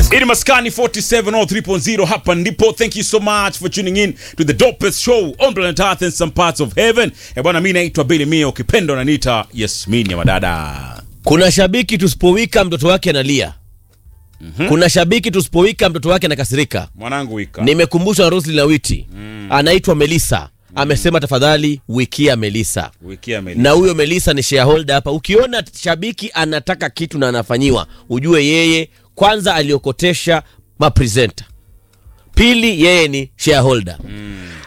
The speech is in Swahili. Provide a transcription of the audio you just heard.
Ini maskani 4703.0 hapa ndipo. Thank you so much for tuning in to the dopest show on planet Earth and some parts of heaven. Eh bwana, mimi naitwa Billy Mio, ukipenda unaniita Yasmin ya madada. Kuna shabiki tusipowika mtoto wake analia. Kuna shabiki tusipowika mtoto wake anakasirika. Mwanangu wika. Nimekumbushwa na Roslyn Awiti. Anaitwa Melissa. Amesema tafadhali wikia Melissa. Wiki ya Meli. Na huyo Melissa ni shareholder hapa. Ukiona shabiki anataka kitu na anafanyiwa, ujue yeye kwanza aliokotesha mapresenta. Pili yeye ni shareholder.